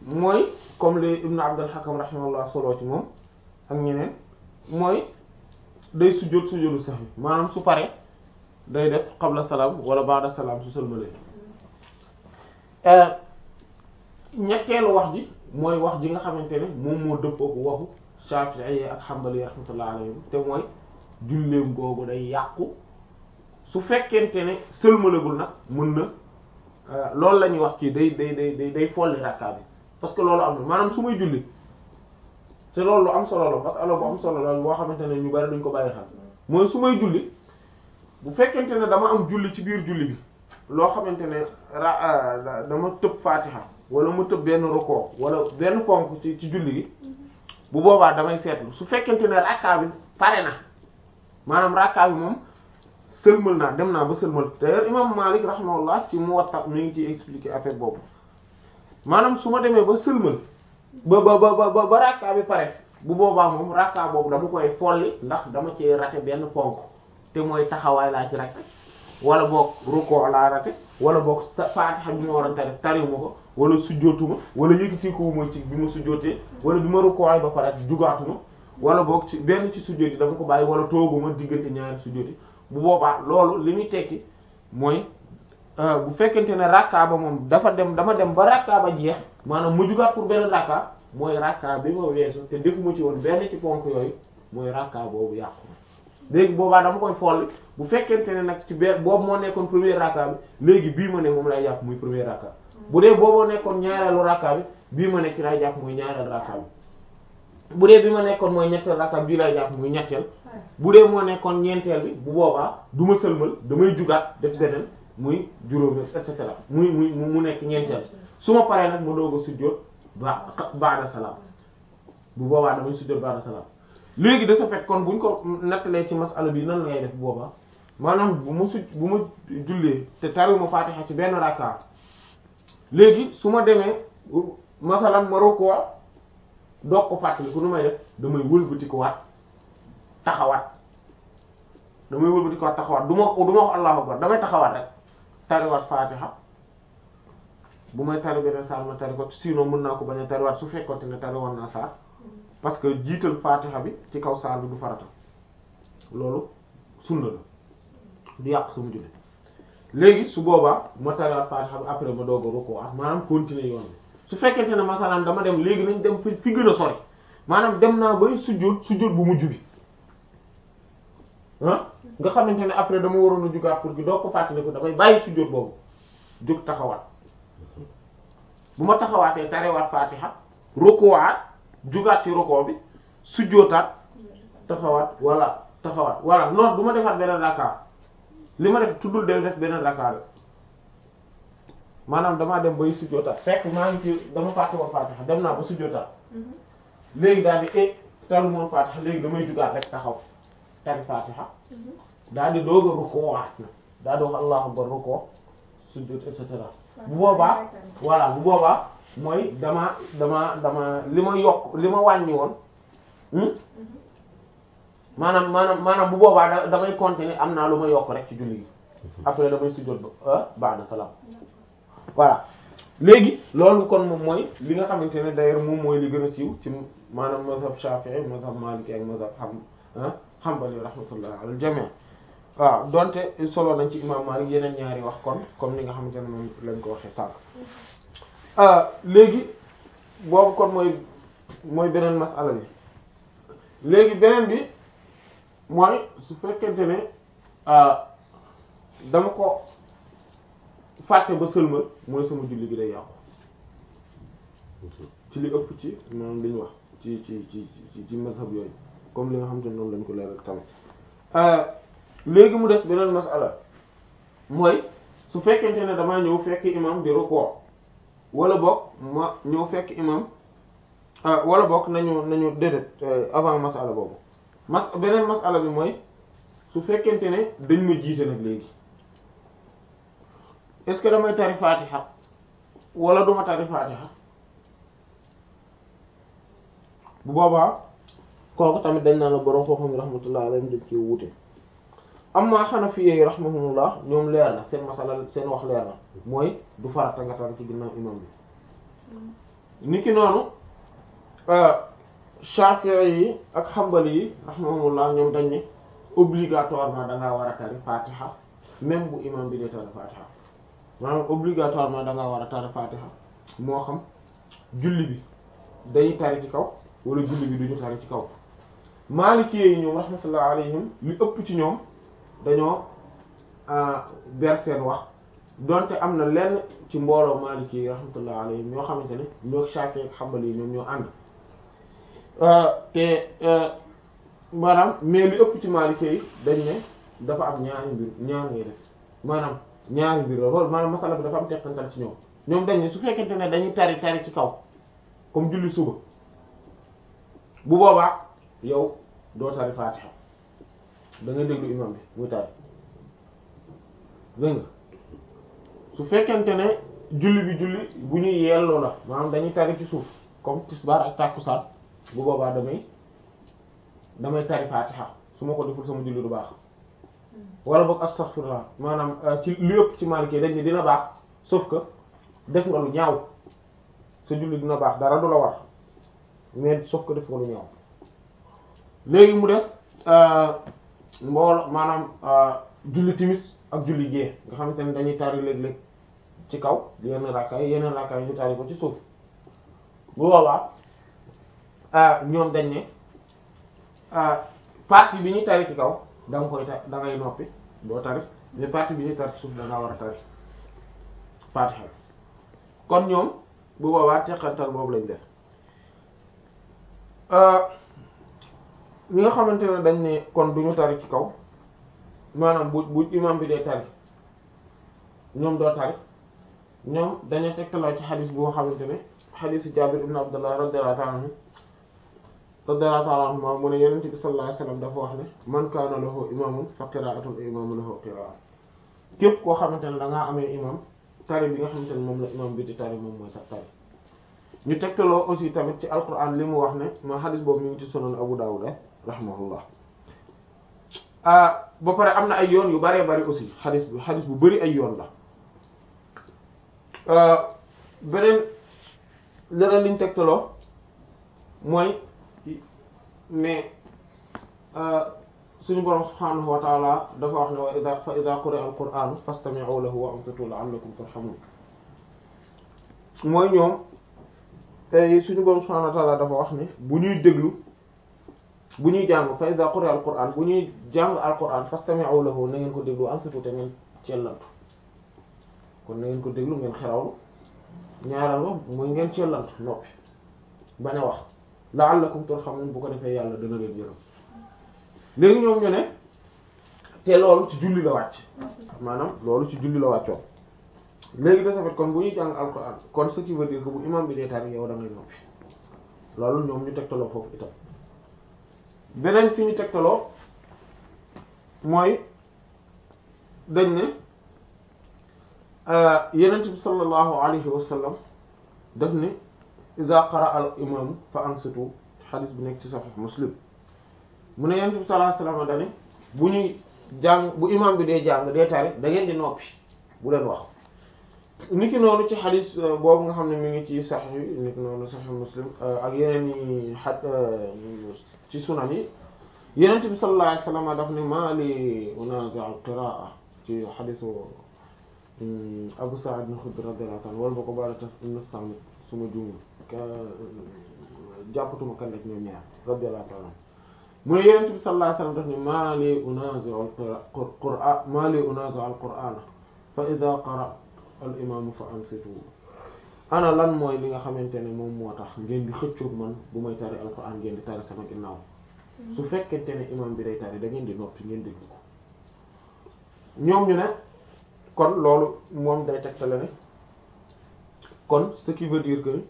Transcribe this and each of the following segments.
mooy comme li Ibn Abdul Hakam rahimahullah solo ci moom ak ñeneen mooy day sujjóot sujjóotu sahwi maanaam su pare day def qabla salaam wala ba'da salaam su sëlmalee ñetteelu wax ji mooy wax ji nga xamante ne moom moo dëppoo ko waxu Shafi'i ak Hanbali rahmatullah alayhim te mooy julleem googu day yàqu su fekkente ne sëlmalagul nag mën na loolu la ñuy wax ci day day day day day folli rakka bi parce que loolu am na maanaam su may julli te loolu lu am solo la parce que alors bu am solo la boo xamante ne ñu bari duñ ko bàyyi xel mooy su may julli bu fekkente ne dama am julli ci biir julli bi loo xamante ne ra dama tëb Fatiha wala mu tëb benn rukoo wala benn ponk ci ci julli gi bu boobaa damay seetlu su fekkente ne rakka bi pare na maanaam rakka bi moom sëlmal naa dem naa ba sëlmal d'ailleurs imam Malik rahimahullah ci Muwatta mi ngi ciy expliquer affaire boobu maanaam su ma demee ba sëlmal ba ba ba ba ba rakka bi pare bu boobaa moom rakka boobu dama koy folli ndax dama ci rate benn ponk te mooy taxawaay laa ci rate wala boog rukkoo laa rate wala boog Fatiha bi ma waroon tari tariwuma ko wala sujjootuma wala yëkkati ko ma ci bi ma sujjootee wala bi ma rukkooy ba pare jugaatuma wala boog ci benn ci sujjoot yi dama ko bàyyi wala tooguma diggante ñaari sujjoot yi bu boobaa loolu li muy tekki mooy bu fekkente ne rakka ba moom dafa dem dama dem ba rakka ba jeex maanaam mu jugaat pour benn rakka mooy rakka bi ma weesu te defuma ci woon benn ci ponk yooyu mooy rakka boobu yàqu na léegi boobaa dama koy folli bu fekkente ne nag ci benn boobu moo nekkoon premier rakka bi léegi bii ma ne moom lay jàpp muy premier rakka bu dee booboo nekkoon ñaareelu rakka bi bii ma ne ci lay jàpp muy ñaareelu rakka bi bu dee bi ma nekkoon mooy ñetteel rakka bii lay jàpp muy ñetteel bu dee moo nekkoon ñeenteel bi bu boobaa du ma sëlmal damay jugaat def beneen muy juróomi et cetera muy muy mu nekk ñeenteel su ma paree nag ma doog a sujjóot ba ba'da salaam bu boobaa damay sujjóot ba'da salaam léegi de ce fait kon buñ ko nettalee ci masala bi nan ngay def bu boobaa maanaam bu ma suj bu ma jullee te tariwuma Fatiha ci benn rakka léegi su ma demee masalan ma rukkoo doog ko fàttali ku nu may def damay wëlbati ko waat taxawaat damay wëlbati ko waat taxawaat du ma du ma wax allahu akbar damay taxawaat rek tariwaat Fatiha bu may tari beneen saar ma tari ko sinon mën naa ko bañ a tariwaat su fekkoonte ne tariwoon naa saar parce que jiital Fatiha bi ci kaw saar bi du farata loolu sunna la du yàq sama julli léegi su boobaa ma tariwaat Fatiha bi après ma doog a rukkoo maanaam continuer yoon bi su fekkente ne masalan dama dem léegi nañ dem fi fi gën a sori maanaam dem naa bay sujjóot sujjóot bu mujj bi ah nga xamante ne après dama waroon a jugaat pour gi doo ko fàttali ko damay bàyyi sujjóot boobu jóg taxawaat bu ma taxawaatee tarewaat Fatiha rukkoowaat jugaat ci rukkoo bi sujjóotaat taxawaat walla taxawaat walla non du ma defaat beneen rakka li ma def tuddul de def beneen rakka rek maanaam damaa dem bay sujjóotaat fekk maa ngi ci dama fàtte woon Fatiha dem naa ba sujjóotaat léegi daal di e talu moon Fatiha léegi damay jugaat rek taxaw tari Fatiha daal di doog a rukkoo waat na daal di wax allahu akbar rukkoo sujjóot et cetera bu boobaa voilà bu boobaa mooy dama dama dama li ma yokk li ma wàññi woon maanaam maanaam maanaam bu boobaa da damay continuer am naa lu ma yokk rek ci julli gi après damay sujjóot ba ba'da salaam voilà léegi loolu kon moom mooy li nga xamante ne d'ailleurs moom mooy li gën a siiw ci maanaam mazhab Shafi'i mazhab Maliki ak mazhab ham Hanbali rahmatullah al jami' waaw donte solo nañ ci imam Malik yeneen ñaari wax kon comme ni nga xamante ne moom lañ ko waxee sànq léegi boobu kon mooy mooy beneen masala bi léegi beneen bi mooy su fekkente ne dama ko fàtte ba sëlmal mooy sama julli gi day yàqu ci li ëpp ci maanaam li ñu wax ci ci ci ci ci mazhab yooyu comme li nga xamante ne noonu lañ ko leeral tamit léegi mu des beneen masala mooy su fekkente ne damaa ñëw fekk imam di rukkoo wala boog ma ñëw fekk imam wala boog nañu nañu déedéet avant masala boobu mas beneen masala bi mooy su fekkente ne dañ ma jiite nag léegi est-ce que damay tari fatiha wala duma tari fatiha bu boobaa kooku tamit dañ naan la borom foo xam rahmatullah alayhim dañ ci wuute amma hanafiyyi rahimahumullah ñoom leer na seen masala seen wax leer na mooy du farata nga tari ci ginnaaw imam bi niki noonu Shafi'i yi ak Hanbali yi rahimahumullah ñoom dañ ne obligatoirement da ngaa war a tari Fatiha même bu imam bi dee tari Fatiha maanaam obligatoirement da ngaa war a tari Fatiha moo xam julli bi dañuy tari ci kaw wala julli bi duñu tari ci kaw Maliki yi ñoom rahmatullah alayhim li ëpp ci ñoom dañoo ber seen wax donte am na lenn ci mbooloo Maliki yi rahmatullah alayhim ñoo xamante ne ñoo Shafi'i ak Hanbali yi ñoom ñoo ànd te maanaam mais li ëpp ci Maliki yi dañ ne dafa am ñaari mbir ñaar ngay def maanaam ñaari mbir la loolu maanaam masala bi dafa am teqantal ci ñoom ñoom dañ ne su fekkente ne dañuy tari tari ci kaw comme julli suba bu boobaa yow doo tari Fatiha da nga déglu imam bi muy tari dégg nga su fekkente ne julli bi julli bu ñuy yelloo la maanaam dañuy tari ci suuf comme tisbaar ak tàkkusaan bu boobaa damay damay tari Fatiha su ma ko deful sama julli du baax wala boog astaghfirullah maanaam ci li ëpp ci Maliki dañ ne dina baax sauf que def nga lu ñaaw sa julli dina baax dara du la war mais sauf que def nga lu ñaaw léegi mu des mboolo maanaam julli timis ak julli gée nga xamante ne dañuy tari léeg-léeg ci kaw yenn rakkaay yeneen rakkaay ñu tari ko ci suuf bu boobaa ñoom dañ ne partie bi ñuy tari ci kaw da nga koy ta da ngay noppi doo tari mais partie bi ñuy tari ci suuf da ngaa war a tari Fatiha kon ñoom bu boobaa teqantal boobu lañ def ñi nga xamante ne dañ ne kon duñu tari ci kaw maanaam bu bu imam bi dee tari ñoom doo tari ñoom dañu tegtaloo ci xadis boo xamante ne xadisu Jaabir ibn Abdullah radiyallahu ta'ala anhu radiyallahu ta'ala anhu mu ne Yonent bi sallallahu alayhi wasallam dafa wax ne man kaana lahu imamun fa qira'atul imamu lahu qira'a képp koo xamante ne da ngaa amee imam tari bi nga xamante ne moom la imam bi di tari moom mooy sax tari ñu tegtaloo aussi tamit ci alquran li mu wax ne ma xadis boobu mi ngi ci sunan Abu Dawud rahimahullah ba pare am na ay yoon yu bëree bëri aussi xadis bi xadis bu bëri ay yoon la beneen leneen liñ tegtaloo mooy mais suñu borom subhaanahu wa taala dafa wax ne wa ida fa ida quri'a al-qur'anu fastami'u lahu wa ansitu la'allakum turhamun mooy ñoom suñu borom subhaanahu wa taala dafa wax ne bu ñuy déglu bu ñuy jàng fa iza quri'a al-qur'an bu ñuy jàng al-qur'an fastami'u lahu na ngeen ko déglu ansitu te ngeen cellantu kon na ngeen ko déglu ngeen xerawlu ñaareel ba mooy ngeen cellantu noppi bañ a wax la'allakum turhamun bu ko defee yàlla dana leen yërëm léegi ñoom ñu ne te loolu ci julli la wàcc maanaam loolu ci julli la wàccoon léegi de ce fait kon bu ñuy jàng al-qur'an kon ce qui veut dire que bu imam bi dee tari yow da ngay noppi loolu ñoom ñu tegtaloo foofu itam beneen fi ñu tegtaloo mooy dañ ne yenent bi sallallahu alayhi wa sallam daf ne iza qara'a al imam fa ansitu xadis bi nekk ci sahih muslim mu ne yenent bi sallallahu alayhi wa sallam dane bu ñuy jàng bu imam bi dee jàng dee tari da ngeen di noppi bu leen wax niki noonu ci xadis boobu nga xam ne mi ngi ci sahih yi niki noonu sahih muslim ak yeneen yi xaj ci sunan yi yenent bi sallallahu alayhi wasallam daf ne maa li unazi al qiraa ci xadisu Abu Sa'id al-Khudri radiyallahu anhu wala ba ko baala taf na sàmm suma juumul jàppatuma kan ak ñoom ñaar radiyallahu ta'ala mu ne yenent bi sallallahu alayhi wasallam daf ne maa li unazi al qur'an maa li unazi al qur'an fa idha qara al imam fa ansitu ana lan mooy li nga xamante ne moom moo tax ngeen di xëccoog man bu may tari alquran ngeen di tari sama ginnaaw su fekkente ne imam bi day tari da ngeen di noppi ngeen dégg ko ñoom ñu ne kon loolu moom day tegtale ne kon ce qui veut dire que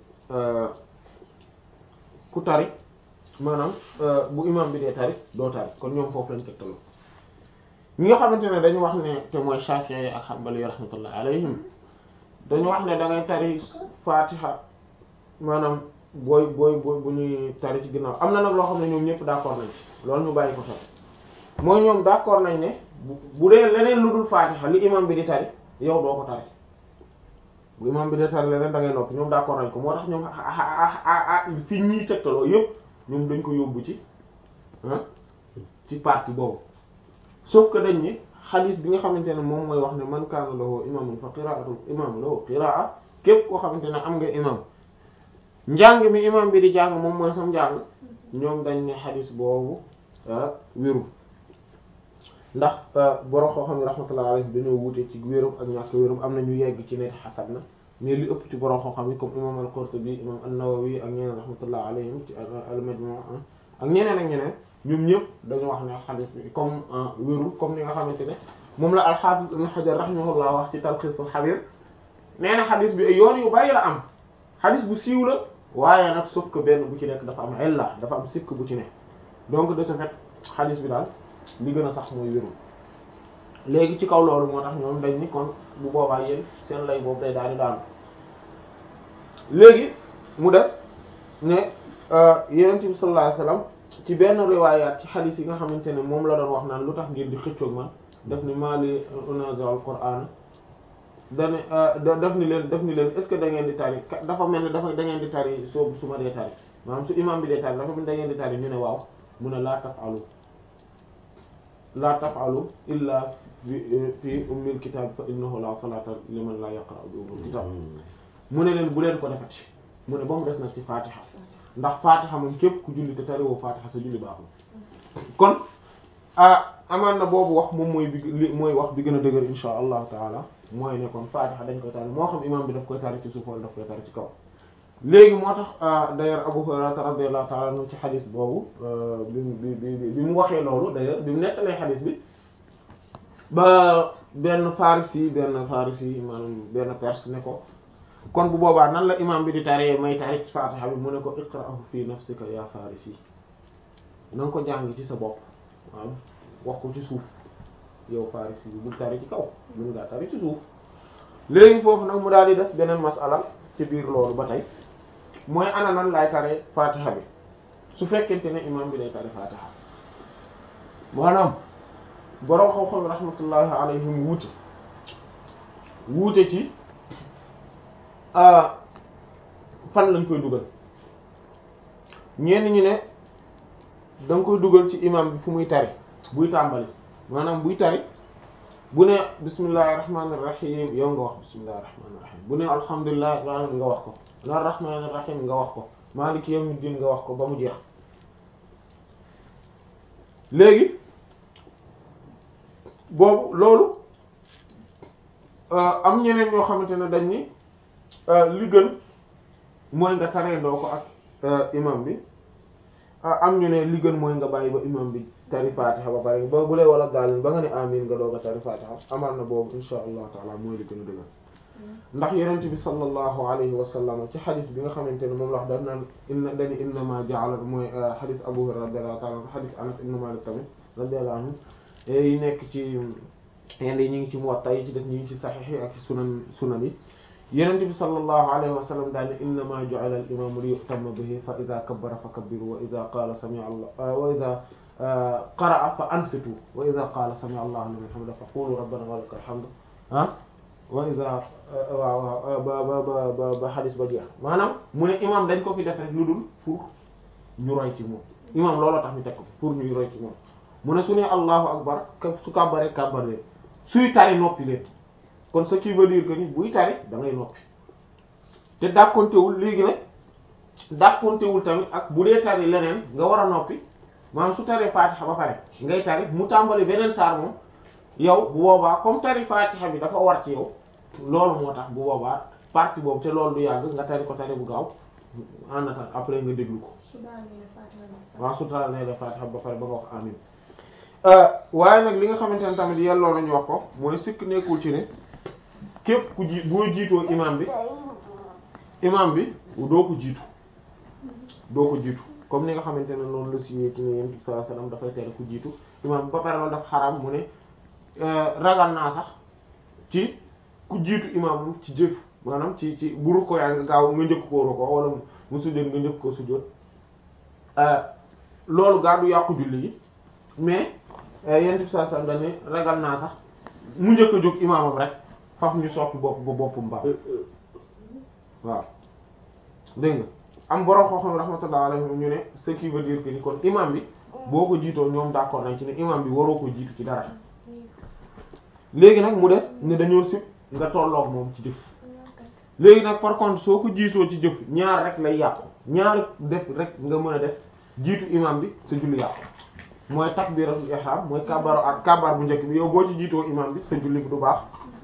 ku tari maanaam bu imam bi dee tari doo tari kon ñoom foofu lañ tegtaloo ñi nga xamante ne dañu wax ne te mooy Shafi'i ak Hanbali rahmatullah alayhim dañu wax ne da ngay tari fatiha maanaam booy booy booy bu ñuy tari ci ginnaaw am na nag loo xam ne ñoom ñëpp d'accord nañ ci loolu ñu bàyyi ko sax mooy ñoom d'accord nañ ne bu dee leneen lu dul fatiha li imam bi di tari yow doo ko tari bu imam bi dee tari leneen da ngay noppi ñoom d'accord nañ ko moo tax ñoom fi ñii tegtaloo yëpp ñoom dañ ko yóbbu ci ah ci partie boobu sauf que dañ ni xadis bi nga xamante ne moom mooy wax ne man kaana lahu imamun fa qira'atul imam lahu qira'a képp koo xamante ne am nga imam njàng mi imam bi di jàng moom mooy sam njàng ñoom dañ ne xadis boobu wéru ndax borom koo xam ne rahmatullah alayhi dañoo wuute ci wérum ak ñàkk wérum am na ñu yegg ci ne xasan na mais li ëpp ci borom koo xam ne comme imam al-Qurtubi imam an-Nawawi ak ñeneen rahmatullah alayhim ci al-Majmu' ak ñeneen ak ñeneen ñoom ñëpp dañu wax ne xadis bi comme wérul comme ni nga xamante ne moom la al-Hafiz Ibn Hajar rahimahullah wax ci Talkhis al-Habir nee na xadis bi yoon yu bari la am xadis bu siiw la waaye nag sauf que benn bu ci nekk dafa am illa dafa am sikk bu ci nekk donc de ce fait xadis bi daal li gën a sax mooy wérul léegi ci kaw loolu moo tax ñoom dañ ni kon bu boobaa yéen seen lay boobu day daal di daanu léegi mu des ne yonent bi sallallahu alayhi wasallam ci benn riwaayaat ci xadis yi nga xamante ne moom la doon wax naan lu tax ngir di xëccoog man def ni maali unazu al qur'an dane def ni leen def ni leen est ce que da ngeen di tari dafa mel ne dafa da ngeen di tari soo su ma dee tari maanaam su imam bi dee tari dafa mel da ngeen di tari ñu ne waaw mu ne laa taf'alu laa taf'alu illa fi fi ummil kitab fa innahu la salata liman la yaqra'u bi ummil kitab mu ne leen bu leen ko defati mu ne ba mu des nag ci fatiha ndax fatiha moom képp ku julli te tariwoo fatiha sa julli baaxul kon ah amaan na boobu wax moom mooy bi mooy wax bi gën a dëgër insha allahu taala mooy ne kon fatiha dañ koy tari moo xam imam bi daf koy tari ci suuf wala daf koy tari ci kaw léegi moo tax d'ailleurs Abu Hurayra radiyallahu ta'ala anhu ci xadis boobu bi bi bi bi mu waxee loolu d'ailleurs bi mu nettalee xadis bi ba benn farisi benn farisi maanaam benn perse ne ko kon bu boobaa nan la imam bi di taree may tari ci fatiha bi mu ne ko iqra'ahu fi nafsika ya farisi na nga ko jàng ci sa bopp waaw wax ko ci suuf yow farisi bi bul tari ci kaw mun ngaa tari ci suuf léegi foofu nag mu daal di des beneen masala ci biir loolu ba tey mooy ana nan laay tare fatiha bi su fekkente ne imam bi day tare fatiha maanaam borom xam-xam rahmatullahi alayhim wuute wuute ci fan lañ koy dugal ñenn ñi ne da nga koy dugal ci imam bi fu muy tari buy tàmbali maanaam buy tari bu ne bismillahir rahmanir rahim yow nga wax bismillahir rahmanir rahim bu ne alhamdulillahi nga wax ko ar-rahmanir rahim nga wax ko maliki yawmiddin nga wax ko ba mu jeex léegi boobu loolu am ñeneen ñoo xamante ne dañ ni li gën mooy nga tareendoo ko ak imam bi am ñu ne li gën mooy nga bàyyi ba imam bi tari fatiha ba pare ba bu lay wala gaalin ba nga ne amin nga doog a tari fatiha amaan na boobu insha allah taala mooy li gën a dëgër ndax yonent bi sallallahu alayhi wa sallam ci xadis bi nga xamante ne moom la wax daf naan inna dani innama ja'ala mooy xadis Abu Hurayra radiyallahu ta'ala anhu xadis Anas ibn Malik tamit radiyallahu anhu yi nekk ci yenn yi ñu ngi ci Muwatta yi ci def ñu ngi ci saxiix yi ak sunan sunan yi yonent bi sallallahu alayhi wa sallam daal ne innama ja'ala al-imamu li yu'tamma bihi fa idha kabbara fa kabbiru wa idha qala sami'a Allah wa idha qara'a fa ansitu wa idha qala sami'a Allahu liman hamidah fa qulu rabbana wa lakal hamd ah wa iza waaw ba ba ba ba ba xadis ba jeex maanaam mu ne imam dañ ko fi def rek lu dul pour ñu roy ci moom imam looloo tax ñu teg ko pour ñuy roy ci moom mu ne su ne allahu akbar su kàbbaree kàbbar leen suy tari noppi leen kon ce qui veut dire que ni buy tari da ngay noppi te dàkkontewul léegi nag dàkkontewul tamit ak bu dee tari leneen nga war a noppi maanaam su taree fatiha ba pare ngay tari mu tàmbali beneen saar moom yow bu boobaa comme tari fatiha bi dafa war ci yow loolu moo tax bu boobaa partie boobu te loolu du yàgg nga tari ko tari bu gaaw en attendant après nga déglu ko waaw su daal nee fatiha ba pare ba nga wax amin waaye nag li nga xamante ne tamit yelloo nañu wax ko mooy sikk nekkul ci ne képp ku ji boo jiitoo imam bi imam bi doo ko jiitu doo ko jiitu comme ni nga xamante ne noonu la siwee ci ne yéen sallallahu alayhi wasallam dafay tere ku jiitu imam bi ba pare loolu dafa xaram mu ne ragal naa sax ci ku jiitu imam ci jëf maanaam ci ci bu rukkoo yaa nga gaaw nga njëkk koo rukkoo wala mu sujjóot nga njëkk koo sujjóot loolu gaa du yàqu julli yi mais yent bi saa sam dane ragal naa sax mu njëkk a jóg imaamam rek faf ñu soppi bopp ba boppam baax waaw dégg nga am borom xoo xam rahmatullah alayhi ñu ne ce qui veut dire que ni kon imam bi boo ko jiitoo ñoom d'accord nañ ci ne imam bi waroo ko jiitu ci dara léegi nag mu des ne dañoo sib nga tolloog moom ci jëf léegi nag par contre soo ko jiitoo ci jëf ñaar rek lay yàqu ñaar def rek nga mën a def jiitu imam bi sa julli yàqu mooy takbiratul ihram mooy kabaru ak kabar bu njëkk bi yow boo ci jiitoo imam bi sa julli bi du baax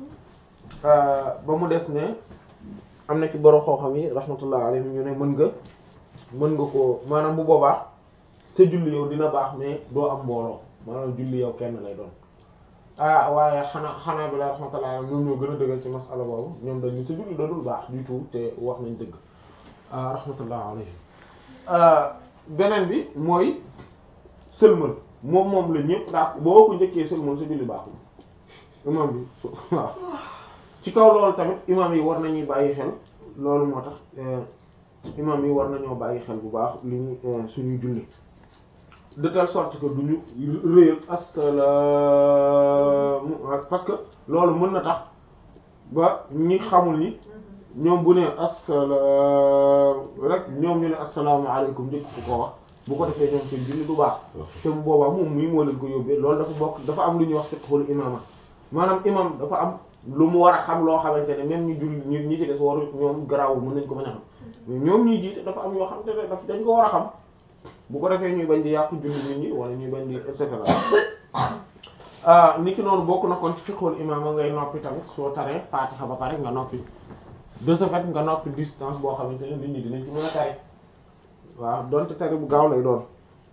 ba mu des ne am na ci borom xoo-xam yi rahmatullah alayhim ñu ne mën nga mën nga ko maanaam bu boobaa sa julli yow dina baax mais doo am mbooloo maanaam julli yow kenn lay doon ah waaye xanaa xanaa bi la rahmatullah alayhim ñoom ñoo gën a dëggal ci masala boobu ñoom dañ ni sa julli dadul baax du tout te wax nañ dëgg rahmatullah alayhim beneen bi mooy sëlmal moom moom la ñëpp daa boo ko njëkkee sëlmal sa julli baaxul imam bi waaw ci kaw loolu tamit imam yi war nañuy bàyyi xel loolu moo tax imam yi war nañoo bàyyi xel bu baax li ñu suñuy julli de telle sorte que duñu réyal assalaamu parce que loolu mën na tax ba ñi xamul ni ñoom bu ne assalaam rek ñoom ñu ne asalaamaaleykum njëkk fu ko wax bu ko defee ñoom seen julli du baax te bu boobaa moom mii moo leen ko yóbbee loolu dafa bokk dafa am lu ñuy wax fiqhul imaama maanaam imam dafa am lu mu war a xam loo xamante ne même ñu julli ñu ñi ci des waru ñoom garaawul mën nañ ko mën a xam mais ñoom ñuy jiite dafa am yoo xam te ne daf dañ ko war a xam bu ko defee ñuy bañ di yàqu julli nit ñi wala ñuy bañ di et cetera ni ki noonu bokk na kon ci fiqhul imaama ngay noppi tamit soo taree faatixa ba pare nga noppi de ce fait nga noppi distance boo xamante ne nit ñi dinañ ci mën a tari waaw donte tari bu gaaw lay doon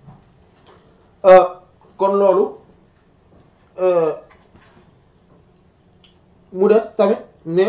kon loolu mu des tamit ne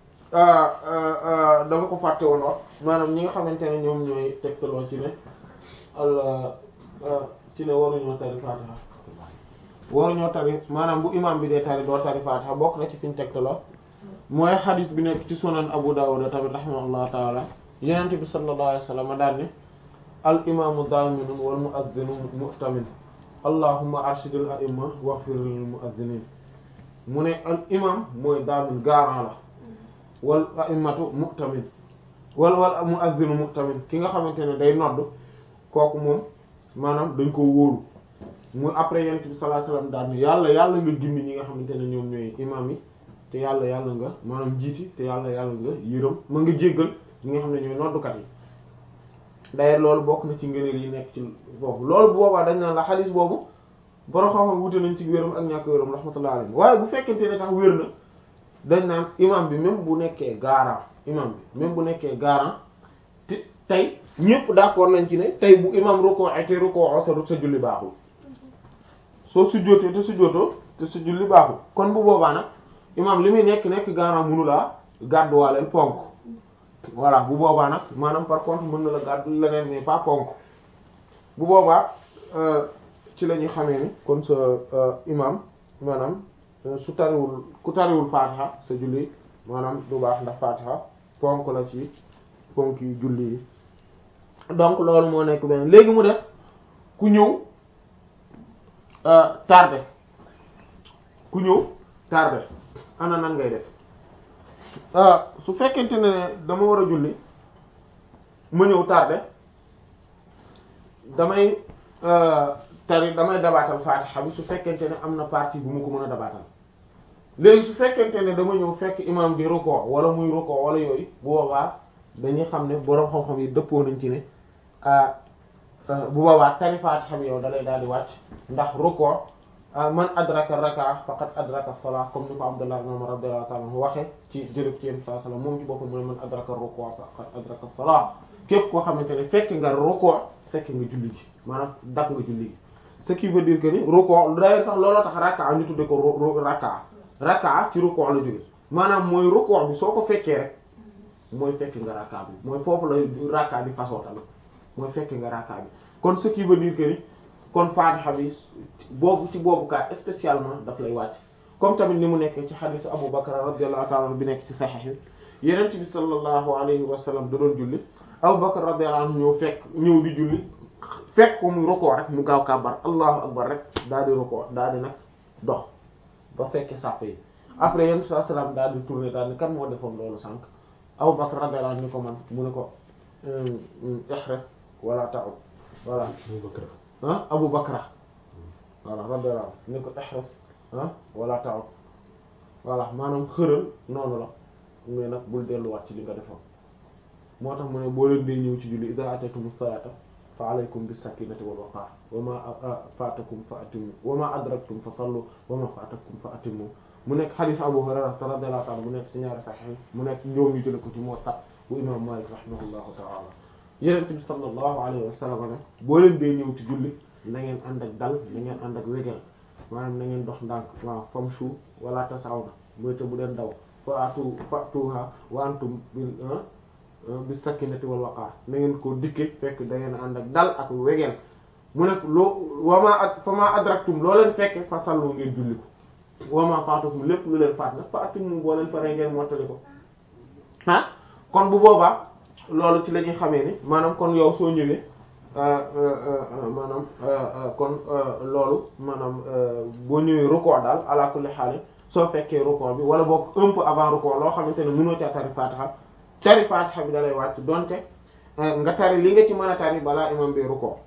dama ko fàtte woon wax maanaam ñi nga xamante ne ñoom ñooy tegtaloo ci ne al ci ne waruñoo tari fatiha waruñoo tari maanaam bu imam bi dee tari doo tari fatiha bokk na ci fiñ tegtaloo mooy xadis bi nekk ci sunan Abu Dawud tamit rahimahullahu taala yonent bi sallallahu alayhi wa sallam daal ne al imaamu daaminun wal muazzinu mu'tamin allahumma arshidil a'imma waghfir lil muazzinin mu ne al imam mooy daamin garant la wal a'immatu mu'tamin wal wal muazzinu mu'tamin ki nga xamante ne day nodd kooku moom maanaam dañ ko wóolu mu après yonent bi sallallahu alayhi wa sallam daal ne yàlla yàlla nga gindi ñi nga xamante ne ñoom ñooy imam yi te yàlla yàlla nga maanaam jiiti te yàlla yàlla nga yërëm mën nga jéggal ñi nga xam ne ñooy noddukat yi d'ailleurs loolu bokk na ci ngëneel yi nekk ci foofu loolu bu boobaa dañ naan la xaalis boobu borom xam-xam wute nañ ci wéram ak ñàkk wéram rahmatullah alayhi waaye bu fekkente ne tax wér na dañ naan imam bi même bu nekkee garant imam bi même bu nekkee garant te tey ñëpp d'accord nañ ci ne tey bu imam rukkoo te rukkoo sa sa julli baaxul soo sujjóotee te sujjóotoo te sa julli baaxul kon bu boobaa nag imam li muy nekk nekk garant mënu laa gàdduwaaleel ponk voilà bu boobaa nag maanaam par contre mën na la gàddu leneen mais pas ponk bu boobaa ci la ñuy xamee ni kon sa imam maanaam su tariwul ku tariwul fatiha sa julli maanaam du baax ndax fatiha ponk la ci ponk yi julli yi donc loolu moo nekk beneen léegi mu des ku ñëw tardé ku ñëw tardé ana nan ngay def su fekkente ne dama war a julli ma ñëw tardé damay tari damay dabaatal faatixa bi su fekkente ne am na partie bu mu ko mën a dabaatal léegi su fekkente ne dama ñëw fekk imam di rukkoo wala muy rukkoo wala yooyu bu boobaa dañuy xam ne boroom xam-xam yi dëppoo nañ ci ne bu boobaa tari faatixa bi yow dalay daal di wàcc ndax rukkoo man adraka raka faqad adraka salaa comme ni ko Abdullah ibn Umar radiyallahu ta'ala anhu waxe ci jërëb ci yéen saa sallam moom ci boppam mu ne man adraka ruku' faqad adraka salaa képp koo xamante ne fekk nga ruku' fekk nga julli gi maanaam dak nga julli gi ce qui veut dire que ni ruku' d'ailleurs sax looloo tax raka ñu tudde ko raka raka ci ruku' la jóge maanaam mooy ruku' bi soo ko fekkee rek mooy fekk nga raka bi mooy foofu la raka bi façon tamit mooy fekk nga raka bi kon ce qui veut dire que ni kon Fatiha bi boobu ci boobu kat spécialement daf lay wàcc comme tamit ni mu nekk ci xadiisu Abu Bakr radiyallahu ta'ala bi nekk ci Sahih yi Yonent bi sallallahu alayhi wa sallam da doon julli Abu Bakr radiyallahu anhu ñëw fekk ñëw di julli fekk ko mu rukoo rek mu gaaw kàbbar allahu akbar rek daal di rukoo daal di nag dox ba fekkee sàpp yi après Yonent bi sallallahu alayhi wa sallam daal di tourner daal di kan moo defoon loolu sànq Abu Bakr radiyallahu anhu ni ko man mu ne ko ihres wala ta'ud voilà ah Abu Bakra voilà radiyallahu anhu ni ko ihres ah wala ta'ud voilà maanaam xëral noonu la mais nag bul delluwaat ci li nga defoon moo tax mu ne boo leen dee ñëw ci julli idha ataytumus salata fa alaykum bis sakinati wal waqar wa ma fatakum fa atimmu wa ma adraktum fa sallu wa ma fatakum fa atimmu mu nekk hadith Abu Hurayra radiyallahu ta'ala mu nekk ci ñaari sahih mu nekk ñoom ñu jële ko ci Muwatta bu imam Malik rahimahullahu ta'ala Yonent bi sallallahu alayhi wa sallam ne boo leen dee ñëw ci julli na ngeen ànd ak dal na ngeen ànd ak wegel maanaam na ngeen dox ndànk waaw famshu wala tasawna mooy te bu leen daw fa atu fatuha wa antum bil bis sakinati wal waqar na ngeen ko dikke fekk da ngeen ànd ak dal ak wegeel mu ne loo wama ak fa ma adraktum loo leen fekke fa sallu ngeen julli ko wama faatukum lépp lu leen faat nag fa atimmu boo leen paree ngeen mottali ko ah kon bu boobaa loolu ci la ñuy xamee ni maanaam kon yow soo ñëwee maanaam kon loolu maanaam boo ñëwee rukkoo daal ala kulli xaal soo fekkee rukkoo bi wala boog un peu avant rukkoo loo xamante ne mënoo ca tari faatiha tari faatiha bi dalay wàcc donte nga tari li nga ci mën a tari balaa imam bi rukkoo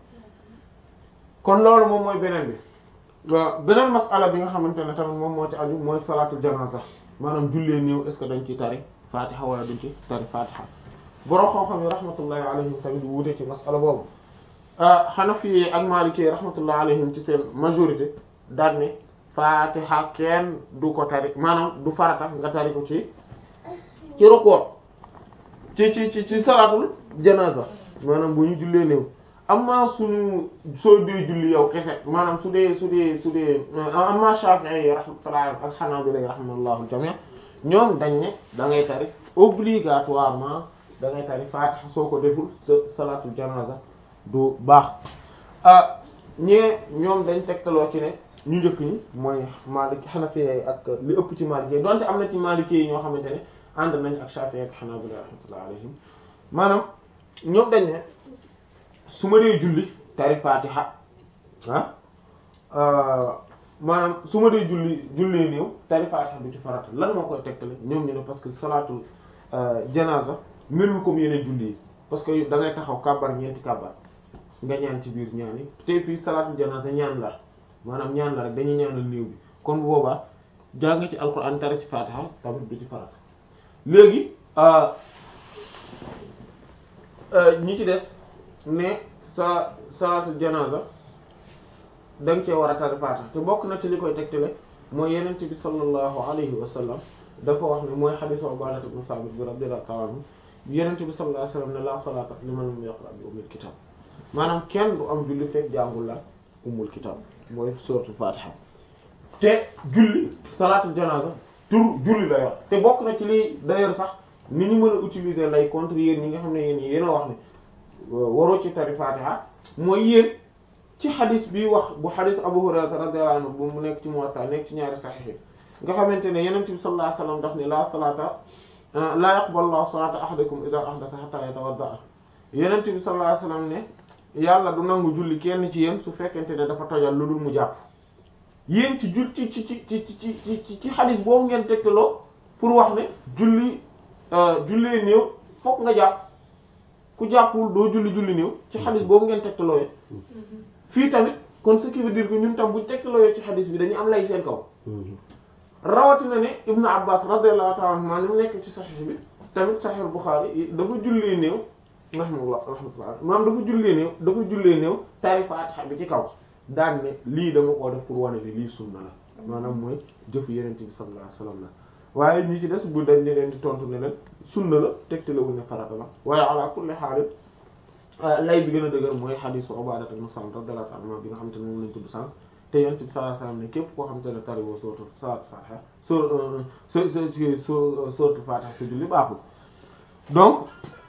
kon loolu moom mooy beneen bi beneen masala bi nga xamante ne tamit moom moo ci aju mooy salaatul janaza maanaam jullee néew est ce que dañ ci tari faatiha wala duñ ci tari faatiha borom xam-xam yi rahmatullahi alayhim tamit wuute ci masala boobu Hanafi ak Maliki rahmatullahi alayhim ci seen majorité daal ne faatiha kenn du ko tari maanaam du farata nga tari ko ci ci rukkoo ci ci ci ci salaatul janaza maanaam bu ñu jullee néew amma suñu soo dee julli yow kese maanaam su dee su dee su dee amma Shafi'i yi rahmatullahi ak Hanabila rahimahullahu jami' ñoom dañ ne da ngay tari obligatoirement da ngay tari faatiha soo ko deful sa salaatul janaza du baax ah ñee ñoom dañ tegtaloo ci ne ñu njëkk ñi mooy Maliki Hanafi ak li ëpp ci Maliki yi donte am na ci Maliki yi ñoo xamante ne ànd nañ ak Shafi'i ak Hanabila rahmatullahi alayhim maanaam ñoom dañ ne su ma dee julli tari faatiha ah maanaam su ma dee julli jullee néew tari faatiha du ci farata lan moo koy tegtale ñoom ñu ne parce que salaatul janaza melul comme yeneen julli yi parce que da ngay taxaw kàbbar ñeenti kàbbar nga ñaan ci biir ñaan yi te fii salaatul janaza ñaan la maanaam ñaan la rek dañuy ñaanal néew bi kon bu boobaa jàng ci alxuraan tari ci faatiha tamit du ci farata léegi ñi ci des ne sa salaatul janaza da nga cee war a tari faatiha te bokk na ci li koy tegtale mooy yenent bi sallallahu alayhi wa sallam dafa wax ne mooy xadiisu Ubaadata ibn Saamit bi radiyallahu ta'ala anhu yenent bi sallallahu alayhi wa sallam ne la salaata liman lam yaqra bi ummil kitaab maanaam kenn du am julli fekk jàngul la ummul kitaab mooy suratul faatiha te julli salaatul janaza tur julli la yor te bokk na ci li d'ailleurs sax ni ñu mën a utiliser lay contre yéen ñi nga xam ne yéen yéen a wax ne waroo ci tari faatiha mooy yéen ci xadis bi wax bu xadis Abu Hurayra radiyallahu anhu bu mu nekk ci Muwatta nekk ci ñaari saxiix nga xamante ne Yonent bi sallallahu alayhi wasallam daf ne la salaata la yaqbalu Allahu salaata ahadikum idha ahdatha hatta yatawadda Yonent bi sallallahu alayhi wasallam ne yàlla du nangu julli kenn ci yéen su fekkente ne dafa tojal lu dul mu jàpp yéen ci jul ci ci ci ci ci ci ci xadis boobu ngeen tegtaloo pour wax ne julli jullee néew fokk nga jàpp ku jàppul doo julli julli néew ci xadis boobu ngeen tegtaloo fii tamit kon ce qui veut dire que ñun tam buñ tegtaloo ci xadis bi dañu am lay seen kaw rawatina ne Ibnu Abbas radiyallahu ta'ala anhu ni mu nekk ci Sahih bi tamit Sahih Bukhari dafa jullee néew rahmatullah rahmatullah maanaam dafa jullee néew dafa jullee néew tari Faatiha bi ci kaw daan ne lii dama koo def pour wane ne lii sunna la maanaam mooy jëfu Yonent bi sallallahu alayhi wasallam la waaye ñi ci des bu dañ ne leen di tontu ne leen sunna la tegtalewuñ ne farata la waaye ala kulli haal lay bi gën a dëgër mooy xadiisu Ubaadata ibn Saamit radiyallahu anhu bi nga xamante ne moom lañ tudd sànq te Yonent bi sallallahu alayhi wasallam ne képp koo xamante ne tari woo sootu salaatu Faatiha soo soo soo sootu Faatiha sa julli baaxul donc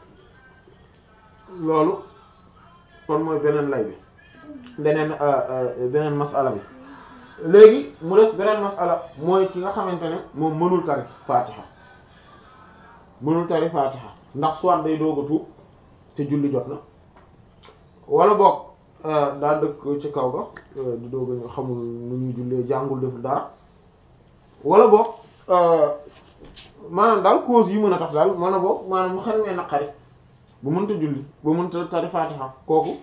loolu kon mooy beneen lay bi beneen beneen masala bi léegi mu des beneen masala mooy ki nga xamante ne moom mënul tari Faatiha mënul tari Faatiha ndax soit day doog a tuub te julli jot na wala boog daa dëkk ci kaw ga di doog a xamul nu ñuy jullee jàngul def dara wala boog maanaam daal cause yi mën a tax daal mën a bokk maanaam mu xel mee naqari bu mënta julli bu mënta tari fatiha kooku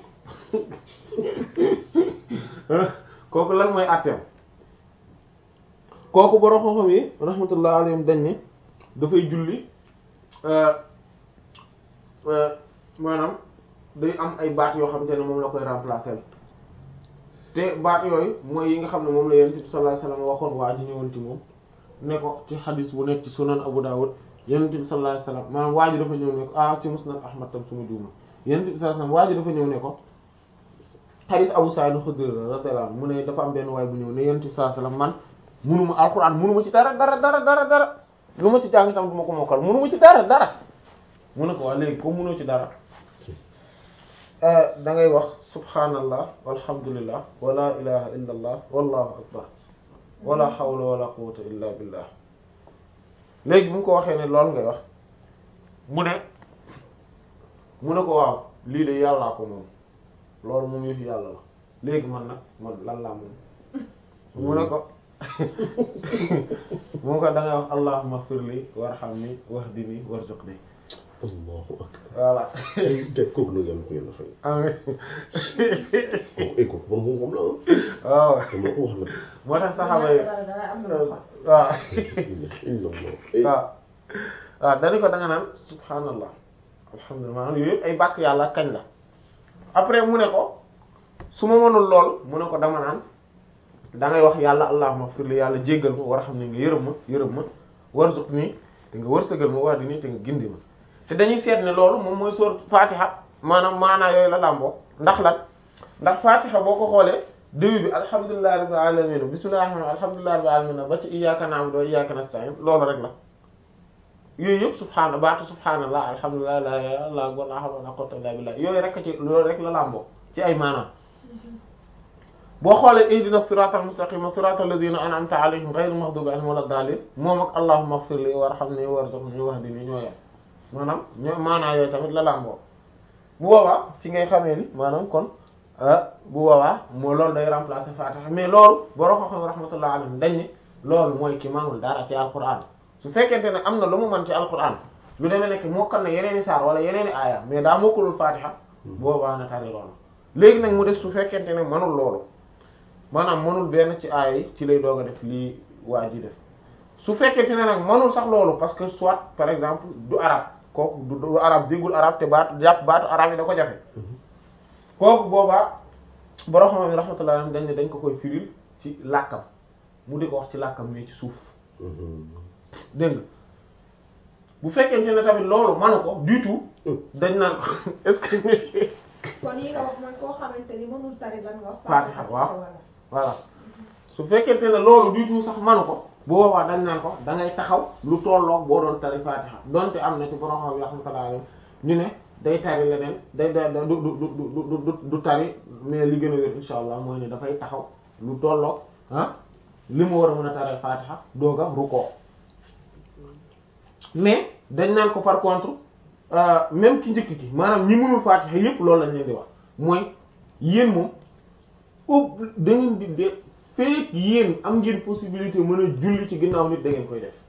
kooku lan mooy àtteem kooku borom xam-xam yi rahmatullah alayhim dañ ne dafay julli maanaam day am ay baat yoo xamante ne moom la koy remplacer te baat yooyu mooy yi nga xam ne moom la yonent bi sallallahu alayhi wasallam waxoon waa ji ñëwoon ci moom ne ko ci xadis bu nekk ci sunan Abu Dawud yonent bi sallallahu alayhi wasallam maanaam waa ji dafa ñëw ne ko ah ci musnad Ahmad tam suma juuma yonent bi sallallahu alayhi wasallam waa ji dafa ñëw ne ko xadis Abu Sa'id Khudri radiyallahu anhu mu ne dafa am benn waay bu ñëw ne yonent bi sallallahu alayhi wasallam man munuma alquran munuma ci dara dara dara dara dara lu ma ci jàng tam du ma ko mokkal munuma ci dara dara mu ne ko waa léegi ko munoo ci dara da ngay wax subhanallah walhamdulillah wala ilaha illa allah wallahu akbar wala hawla wala quwwata illa billah léegi bu mu ko waxee ne loolu ngay wax mu ne mu ne ko waaw lii de yàllaa ko moom loolu moom yëfi yàlla la léegi man nag man lan laa moom mu ne ko mu ko da ngay wax allahumma firli warhamni wahdini warzuqni allahu akbar voilà te kooku nag yàlla ko yàlla fay amiin kooku ay kooku bon moom la waaw ah dama ko wax nag moo tax saxaaba yi dara dara am na lu xam. waaw inna allah waaw waaw dañu ko da nga naan subhanallah alhamdulillah maanaam yooyu yëpp ay bàkk yàlla kañ la après mu ne ko su ma mënul lool mu ne ko dama naan da ngay wax yàlla allahumma firli yàlla jéggal ma war a xam ne nga yërëm ma yërëm ma warzuqni te nga wërsëgal ma wax di nii te nga gindi ma te dañuy seet ne loolu moom mooy sóor fatiha maanaam maanaa yooyu la làmboo ndax lan ndax fatiha boo ko xoolee début bi alhamdulillahi rabbil alamin bismillahir rahmanir rahim alhamdulillahi rabbil alamin ba ci iyyaka na'budu wa iyyaka nasta'in loolu rek la yooyu yëpp subhaana baatu subhaanallah alhamdulillahi la ilaha illallah akbar la hawla wala quwwata illa billah yooyu rek ci loolu rek la làmboo ci ay maanaam boo xoolee ihdina siratal mustaqima siratal ladina an'amta alayhim ghayril maghdubi alayhim wala daalin moom ak allahumma ighfir li warhamni warzuqni wahdini ñoo yem maanaam ñoo maanaa yooyu tamit la làmboo bu boobaa ci ngay xamee ni maanaam kon bu boobaa moo loolu day remplacer fatiha mais loolu borom xam-xam rahmatullah alayhim dañ ne loolu mooy ki manul dara ci alquran su fekkente ne am na lu mu mën ci alquran lu demee nekk mokkal na yeneeni saar wala yeneeni aaya mais daa mokkalul fatiha boobaa na tari loolu léegi nag mu des su fekkente ne manul loolu maanaam mënul benn ci aaya yi ci lay doog a def lii waa ji def su fekkente ne nag mënul sax loolu parce que soit par exemple du arab kooku du du arab déggul arab te baatu jàpp baatu arab yi da ko jafe kooku boobaa borom xam-xam yi rahmatullah dañ ne dañ ko koy firil ci làkkam mu di ko wax ci làkkam mais ci suuf dégg nga bu fekkente ne tamit loolu manu ko du tout dañ naan ko est-ce que kon yi nga wax man koo xamante ni mënul tari lan nga wax. Fatiha waaw voilà su fekkente ne loolu du tout sax manu ko bu boobaa dañ naan ko da ngay taxaw lu tolloog boo doon tari Fatiha donte am na ci borom xam yi rahmatullah alayhi ñu ne day tari leneen day day du du du du du du tari mais li gën a wér insha allah mooy ne dafay taxaw lu tolloog ah li mu war a mën a taree Fatiha doog a rukkoo mais dañ naan ko par contre même ki njëkk ki maanaam ñi mënul Fatiha yépp loolu lañ leen di wax mooy yéen moom ub da ngeen di de fekk yéen am ngeen possibilité mën a julli ci ginnaaw nit da ngeen koy def